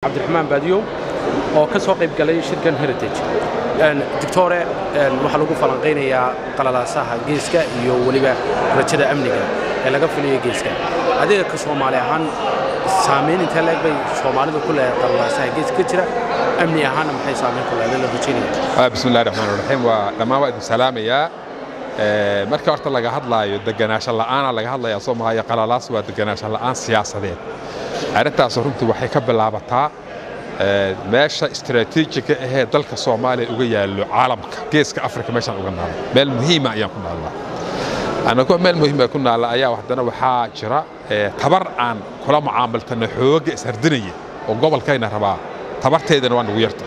cabdiraxmaan baadiyow oo ka soo qayb galay shirkan heritage doctore waxaa lagu falanqaynayaa qalalaasaha geeska iyo weliba rajada amniga ee laga filayo geeska adiga ka soomaali ahaan saamayn intee leeg bay soomaalidu ku leedahay qalalaasaha geeska ka jira amni ahaanna maxay saamayn ku leedahay la rajaynaya bismi illahi raxmaan raxiim waa dhammaan waa idin salaamayaa marka horta laga hadlaayo deganaansho la'aana laga hadlayaa soomaaliya qalalaas waa deganaansho la'aan siyaasadeed arrintaas runtii waxay ka bilaabataa meesha istaraatiijiga ahee dalka soomaaliya uga yaallo caalamka geeska afrika meeshaan uga naalla meel muhiima ayaan ku naallaa annagoo meel muhiima ku naalla ayaa haddana waxaa jira tabar aan kula mucaamaltana xoogga ishardinaya oo gobolkayna rabaa tabarteedana waa nagu yarta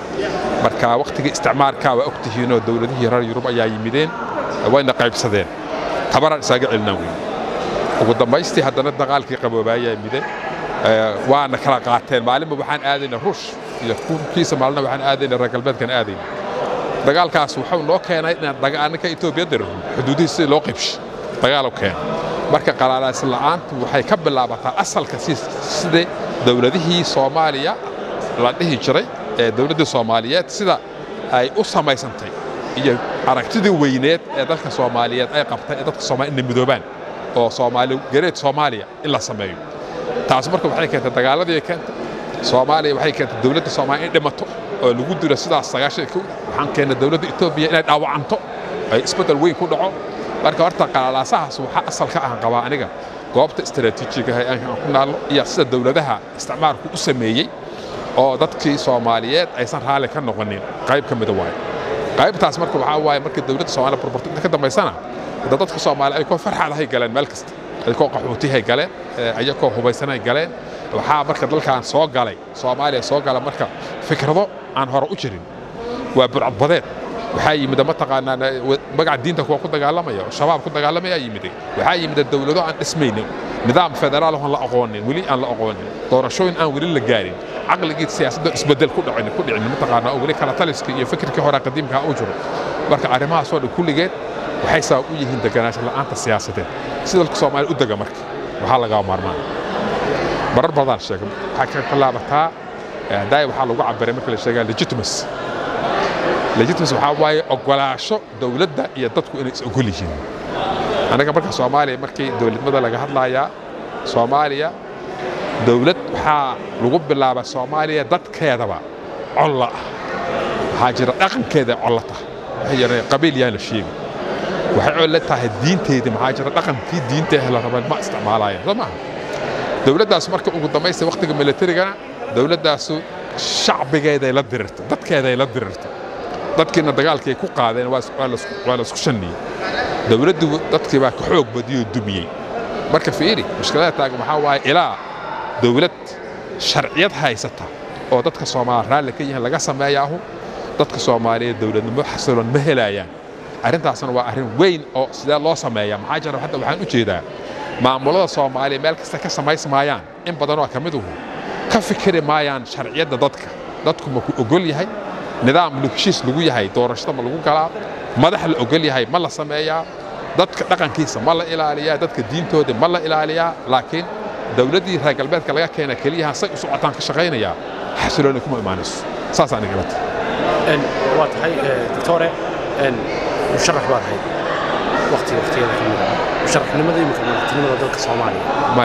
marka wakhtigii isticmaalkaa waa ogtihiinoo dowladihii reer yurub ayaa yimideen wayna qaybsadeen tabaraan isaaga celinaan weyn ugu dambaystii haddana dagaalkii qaboobayaa yimide waana kala qaateen maalinba waxaan aadayna ruush iyo kiisa maalina waxaan aadayna reer galbeedkan aadayna dagaalkaas wuxuu noo keenay inaan anninka etoobiya diriro xuduudihii sidii loo qaybshay dagaal keena marka qalaalaas la'aantu waxay ka bilaabataa asalka sidii dowladihii soomaaliya la dhihi jiray ee dowladdii soomaaliyeed sida ay u samaysantay iyo aragtidii weyneed ee dalka soomaaliyeed ay qabtay ee dadka soomaliya inay midoobaan oo soomaali gareed soomaaliya in la sameeyo taas marka waxay keentay dagaaladii keentay soomaaliya waxay keentay dowladda soomaaliya in dhimato oo lagu dilo sidaas sagaashan kow waxaan keennay dowladda etoobiya inay dhaawacanto ay isbeddel weyn ku dhaco marka horta qalalaasahaas waxaa asal ka ahan qabaa aniga goobta istaraatiijiga aan ku naallo iyo sida dowladaha isticmaalku u sameeyey oo dadkii soomaaliyeed aysan raalli ka noqonin qayb ka mida waaye qaybtaas marka waxaa waaye markii dowladda soomaaliya burburto inta ka dambaysana hadda dadka soomaaliya ay koo farxadahay galeen meel kasta ayakoo qaxootihay galeen ayakoo hubaysanay galeen waxaa marka dalkan soo galay soomaaliya soo gala marka fikrado aan hore u jirin waa burcadbadeed waxaa yimid mataqaanaa magaca diinta kuwa ku dagaalamaya oo shabaab ku dagaalamaya yimid waxaa yimid dowlado aan dhismaynin nidaam federaal aan la aqoonin weli aan la aqoonin doorashooyin aan weli la gaarin caqligii siyaasadda isbedel ku dhicin ku dhicin mataqaanaa oo weli kala taliskii iyo fikirkii hore qadiimka u jiro marka arrimahaas oo dhan kulligeed waxay sabab u yihiin deganaansho la'aanta siyaasadeed si dalka soomaaliya u dega marka waxaa lagaa maarmaan marar badan sheegay waxaa ka bilaabataa daay waxaa lagu cabiray marka la sheegaa legitimacy legitimacy waxaa waaye ogolaasho dowladda iyo dadku inay is ogol yihiin anaga marka soomaaliya markii dowladnimada laga hadlayaa soomaaliya dowlad waxaa lagu bilaaba soomaaliya dadkeedaba colla ah waxaa jira dhaqankeeda colla tahay waxay yidhahdeen qabiil yaan la sheegi waxay colle tahay diinteedii maxaa jira dhaqankii diinteeda la rabeen ma isticmaalaayeen soo maaha dowladdaas marka ugu dambaysta wakhtiga militarigana dowladdaasu shacbigeeday la dirirtay dadkeeday la dirirtay dadkiina dagaalkii ay ku qaadeen waa laisku shanniyey dowladdu dadkii baa ka xoog badiyoo dumiyey marka fiiri mushkilada taagan waxaa waaye ilaa dowlad sharciyad haysata oo dadka soomaaliya raalli ka yihiin laga sameeyaahu dadka soomaaliyeed dowladnimo xasiloon ma helaayaan arrintaasna waa arrin weyn oo sidee loo sameeyaa maxaa jira hadda waxaan u jeedaa maamulada soomaaliya meel kasta ka samaysmaayaan in badanoo ka miduhu ka fikiri maayaan sharciyadda dadka dadku ma ku ogol yahay nidaam heshiis lagu yahay doorashada ma lagu galaa madax la ogol yahay ma la sameeyaa dadka dhaqankiisa ma la ilaaliyaa dadka diintooda ma la ilaaliyaa laakiin dowladdii reer galbeedka laga keena keliyaha say u socotaan ka shaqaynayaa xasilooni kuma imaanayso saas aniga la tahay waa tahay doctore musharax baad ahayd waqti waqtiyada ka mida musharaxnimada imika madaxtinimada dalka soomaaliya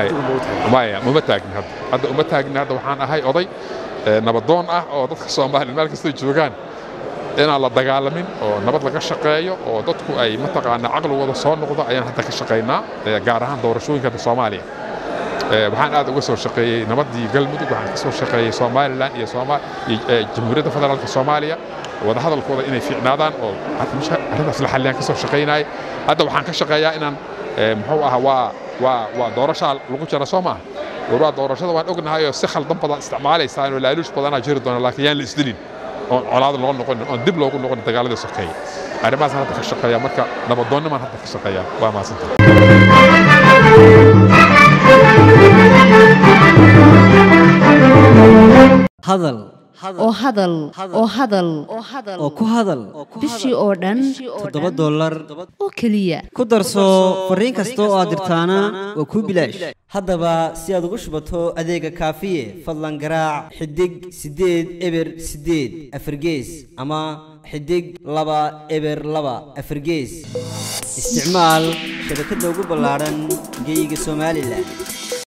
maya uma taagni hadda hadda uma taagni hadda waxaan ahay oday nabadoon ah oo dadka soomaaliya meel kastay joogaan inaan la dagaalamin oo nabad laga shaqeeyo oo dadku ay mataqaanaa caqligooda soo noqdo ayaan hadda ka shaqaynaa gaar ahaan doorashooyinka soomaaliya waxaan aad uga soo shaqeeyey nabaddii galmudug waxaan ka soo shaqeeyey somalilan iyo jamhuuriyadda federaalka soomaaliya wadahadalkooda inay fiicnaadaan oo arrintaas la xalliyaan ka soo shaqaynaay hadda waxaan ka shaqeeyaa inaan muxuu ahaa waa waa waa doorashaa lagu jira soo maaha warwaa doorashada waan ognahay oo si khaldan badan isticmaalaysaan oo laaluush badanaa jiri doona laakiin yaan la isdilin oon colaad loo noqonin oon dib loogu noqonin dagaaladii sokeeye arrimahaasaan hadda ka shaqeeya marka nabadoonnimaan hadda ka shaqeeya waa mahadsantah hadal oo hadal oo hadal oo ku hadal bishii oo dhan toddoba dollar oo keliya ku darso fariin kasta oo aad dirtaana waa kuu bilaash haddaba si aad ugu shubato adeega kaafiye fadlan garaac xidig siddeed eber siddeed afargees ama xidig laba eber laba afargees isticmaal shabakadda ugu ballaadhan geyga somalilan